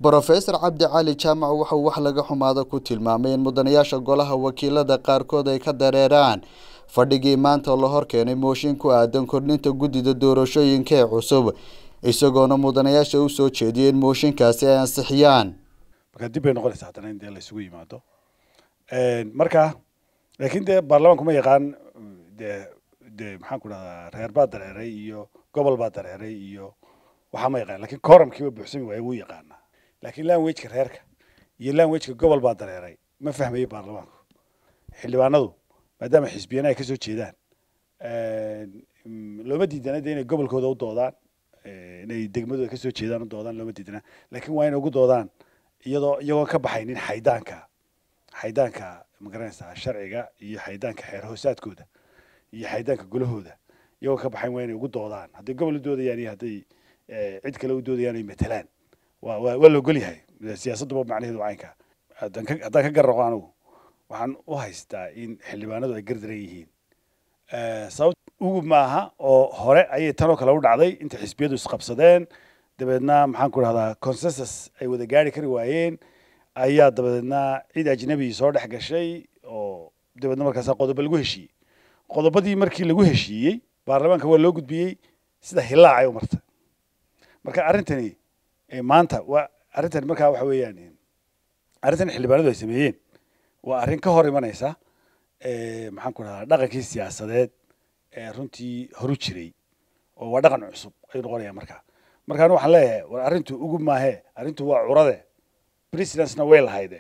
brofesor cabdi cali jaamac wuxuu wax laga xumaado ku tilmaamay in mudanayaasha golaha wakiilada qaarkood ay ka dareeraan fadhigii maanta la hor keenay mooshin ku aadan kordhinta guddida doorashooyinka ee cusub isagoona mudanayaasha u soo jeediyay in mooshinkaasi ay ansixiyaan marka dib bay noqonaysaa haddana in dee la isugu yimaado marka laakiin dee baarlamaanku ma yaqaan dee dee maxaan ku dhahdaa reer baa dareeray iyo gobol baa dareeray iyo waxaa ma yaqaan lakin coramkiiba buuxsami waaye wuu yaqaanaa laakiin languageka reerka iyo languageka gobol baa dareeray ma fahmayo baarlamaanku xildhibaanadu maadaama xisbiyana ay kasoo jeedaan looma diidana de inay gobolkooda u doodaan inay degmadooda kasoo jeedaan u doodaan looma diidana lakin waa inay ugu doodaan iyadoo iyagoon ka baxaynin xaydaanka xaydaanka magaranaysaa sharciga iyo xaydaanka xeer hoosaadkooda iyo xaydaanka gulahooda iyagoo ka baxayn waa inay ugu doodaan hadday gobol u doodayaan iyo hadday cid kale u doodayaan ay matalaan waa waa waa la ogol yahay siyaasadduba macnaheedu caynka haddaan ka haddaan ka garraqo anigu waxaan u haystaa in xildhibaanadu ay gardaran yihiin sababt ugu maaha oo hore ayay tanoo kale u dhacday inta xisbiyadu isqabsadeen dabeedna maxaan ku dhahdaa consensus ay wada gaari kari waayeen ayaa dabadeedna cid ajnabi soo dhex gashay oo dabeedna markaasa qodobo lagu heshiiyey qodobadii markii lagu heshiiyey baarlamaanka waa loo gudbiyey sida hilaacay u marta marka arrintani maanta waa arrintani markaa waxa weeyaan arrintan xildhibaanadu ay sameeyeen waa arrin ka hor imanaysa maxaan ku dhahdaa dhaqankii siyaasadeed ee runtii horu jiray oo waa dhaqan cusub ayuu noqonaya markaa markaan waxaan leeyahay war arrintu ugu maahee arrintu waa curade presidencena way lahayde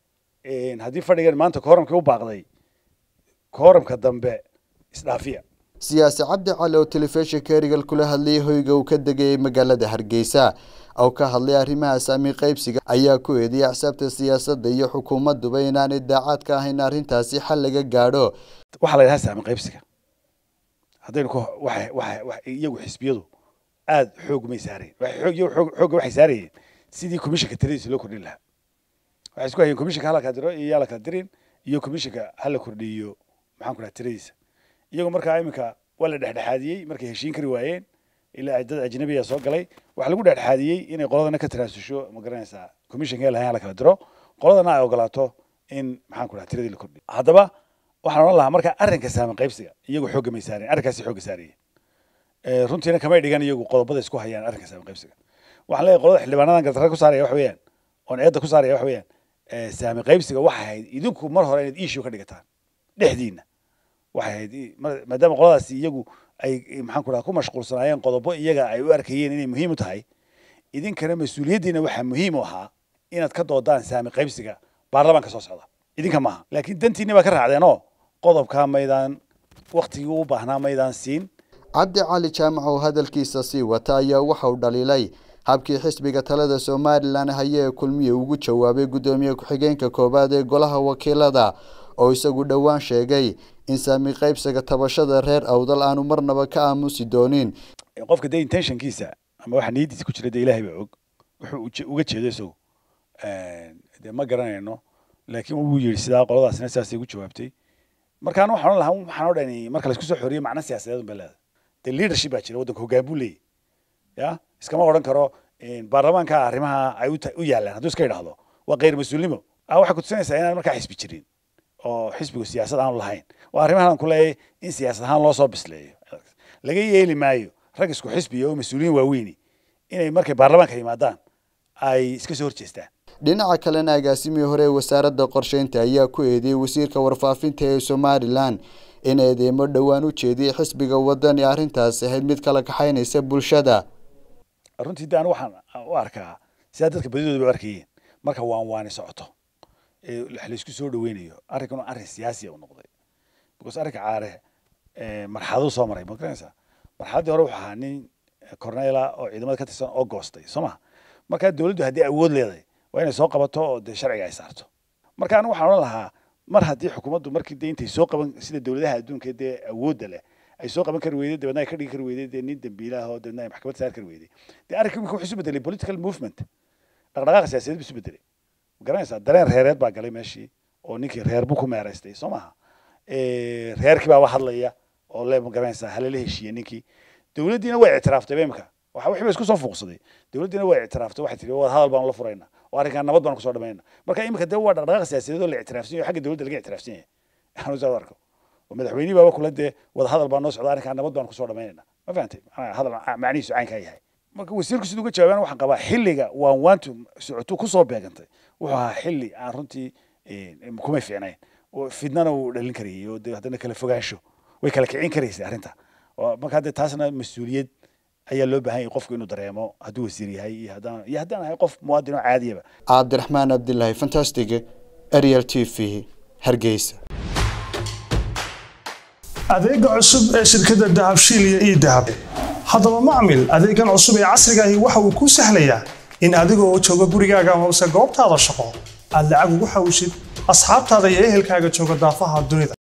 haddii fadhigan maanta kooramkii u baaqday kooramka dambe isdhaafiya siyaasi cabdi cali oo telefishinka erigal kula hadlayay hoyga uu ka degayay magaalada hargeysa oo ka hadlay arrimaha saami qaybsiga ayaa ku eediyay axsaabta siyaasadda iyo xukuumadduba inaanay daacad ka ahayn arrintaasi xal laga gaadho waxaa la yidhaha saami qaybsiga haddaynu ka waxa waxa wax iyagu xisbiyadu aada xoog may saareen waxay xoog iyagu xoog xoogga waxay saarayeen sidii commissionka tiradiisa loo kordhin lahaa waxay isku hayeen commissionka hala kala diro iyo yaa la kala dirin iyo commissionka hala kordhiyo maxaan ku dhaha tiradiisa iyagu markaa iminka waa la dhexdhexaadiyey markay heshiin kari waayeen ilaa dad ajnabiya soo galay waxaa lagu dhexdhexaadiyey inay qoladana ka tanaasusho ma garanaysaa commissionka lahayn la kala diro qoladana ay ogolaato in maxaan ku dhaha tiradii la kordhiyo haddaba waxaan odhan lahaa marka arrinka saamin qaybsiga iyagu xoogga may saareen arrinkaasi xoogga saarayeen runtiina kamay dhigan iyagu qodobada isku hayaan arrinka saamin qaybsiga waxaan leeyahay qolada xildhibaanadan gardarra ku saaraya wax weeyaan oon eedda ku saaraya wax weeyaan saamin qaybsiga waxay ahayd idinku mar hore inaad issue ka dhigataan dhexdiina waxay ahayd maadaama qoladaasi iyagu ay maxaan ku dhaha ku mashquulsanaayeen qodobo iyaga ay u arkayeen inay muhiim u tahay idinkana mas-uuliyaddiina waxaa muhiim u ahaa inaad ka doodaan saami qaybsiga baarlamaanka soo socda idinka maaha laakiin dantiinni baa ka raacdeenoo qodobkaa maydaan waktigii u baahnaa maydaan siin cabdi cali jaamac oo hadalkiisa sii wata ayaa waxa uu dhaliilay habkii xisbiga talada somalilan haye ee kulmiye ugu jawaabay guddoomiye ku-xigeenka koowaad ee golaha wakiilada oo isagu dhowaan sheegay in saami qaybsiga tabashada reer awdal aanu marnaba ka aamusi doonin qofka dee intentionkiisa ama waxa niyadiisa ku jira dee ilaahay baa og wuxuu uga jeedo isagu dee ma garanayno laakiin wuu yidhi sidaa qoladaasina sidaasay ugu jawaabtay markaan waxaan odhan lahaa waxaan odhani marka laisku soo xoriyo macna siyaasadeed unbay leedahay dee leadership baa jira waddanka hoggaan buu leeyahy ya iskama odhan karo baarlamaanka arrimaha ay u yaalaan hadduu iska idhaahdo waa khayr mas-uulnimo waxay kutusinaysaa inaan markaa xisbi jirin oo xisbigu siyaasad aanu lahayn waa arrimahan aan ku leeyahay in siyaasad ahaan loo soo bisleeyo laga yeeli maayo rag isku xisbiya oo mas-uuliyiin waaweyni inay markay baarlamaanka yimaadaan ay iska soo horjeestaan dhinaca kalena agaasimihii hore ee wasaaradda qorsheynta ayaa ku eedeeyey wasiirka warfaafinta ee somalilan in eedeymo dhowaan u jeediyey xisbiga wadani arrintaasi ahayd mid kala kaxaynaysa bulshada runtii de anu waxaan u arkaa sidaa dadka badidooda ba arkayeen marka waan waani socoto ee laisku soo dhaweynayo arrinkan arrin siyaasiya u noqday because arrinka caare marxaladuu soo maray ma garanaysaa marxaladdii hore wuxuu ahaa nin cornela oo ciidamada ka tirsan oo goostay soo ma markaa dowladdu haddii awood leedahay waa inay soo qabato oo dee sharciga ay saarto marka anigu waxaan odhan lahaa mar haddii xukuumaddu markii dee intay soo qaban sida dowladaha adduunka dee awoodda leh ay soo qaban kari weyday dabeedna ay ka dhigi kari weyday dee nin dambiilaha oo dabeedna ay maxkamad saari kari weyday dee arrinkii wuxuu isu bedelay political movement dhaqdhaqaaqa siyaasadeed buu isu bedelay ma garanaysaa dareen reereed baa galay meeshii oo ninkii reer buu ku meeraystay soo maaha reerkii baaba hadlaya oo le ma garanaysaa halala heshiiye ninkii dowladdiina way ictiraaftay imika waxa wixii ba isku soo fuuqsaday dowladdiina way ictiraaftay waxay tihi wada hadal baanu la furaynaa oo arrinkan nabad baanu kusoo dhamaynaa marka iminka dee waa dhaqdhaqaaq siyaasadeed oo la ictiraafsan yahay xagga dowladda laga ictiraafsan yahay aanu saa arko oo madaxweynihii baaba kula dee wada hadal baa noo socda arrinkan nabad baanu kusoo dhamaynayna ma fahantay hadal macnihiisu caynkaa yahay marka wasiirku siduu uga jawaabaan waxaan qabaa xilliga waan waantu socotu kusoo beegantay wuxuu ahaa xilli aan runtii kumay fiicnayn oo fidnana uu dhalin karayay oo dee haddana kala fogaansho way kala kicin karaysay arrinta marka hadde taasna mas-uuliyad ayaa loo baahan yahay qofku inuu dareemo hadduu wasiir yahay iyo haddaan iyo haddaan ahay qof muwaadin oo caadiyaba cabdiraxmaan cabdilaahi fantastic ariel t v hargeysa adeega cusub ee shirkadda dahabshiil iyo ii dahab haddaba macmil adeegan cusub ee casrigaahi waxa uu kuu sahlayaa in adigoo jooga gurigaaga amase goobtaada shaqo aad lacag ugu xawishid asxaabtaada iyo ehelkaaga jooga daafaha dunida